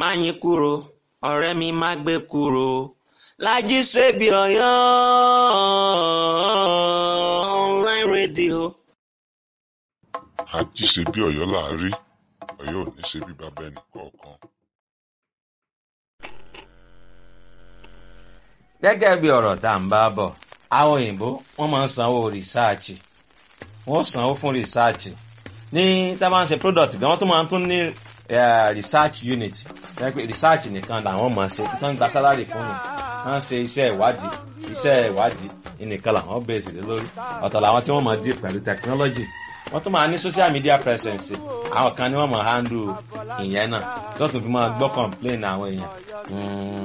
Máyìnkúrò ọ̀rẹ́ mi má gbé kúrò Lájí Sèbí Ọ̀yọ́ online radio. àjí ṣe bí Ọ̀yọ́ là á rí Ọ̀yọ́ ò ní ṣe bí bàbá ẹnì kọ̀ọ̀kan. gẹ́gẹ́ bí ọ̀rọ̀ tá à ń bá bọ̀ àwọn òyìnbó wọ́n máa ń sanwó rìsáàchì wọ́n sanwó fún rìsáàchì ní tá a bá ń ṣe product gan wọ́n tún máa ń tún ní eh, research unit jẹ́ pé research nìkan làwọn máa ṣe kí wọ́n gba salary fún mi wọ́n ṣe iṣẹ́ ìwádìí iṣẹ́ ìwádìí nìkan làwọn bẹ̀rẹ̀ sí lé lórí ọ̀tọ̀ làwọn tí wọ́n máa deal pẹ̀lú technology wọ́n tún máa ní social media presence àwọn kan ni wọ́n máa handle ìyẹn náà tó tún fi máa gbọ́ complain àwọn èèyàn. Mm,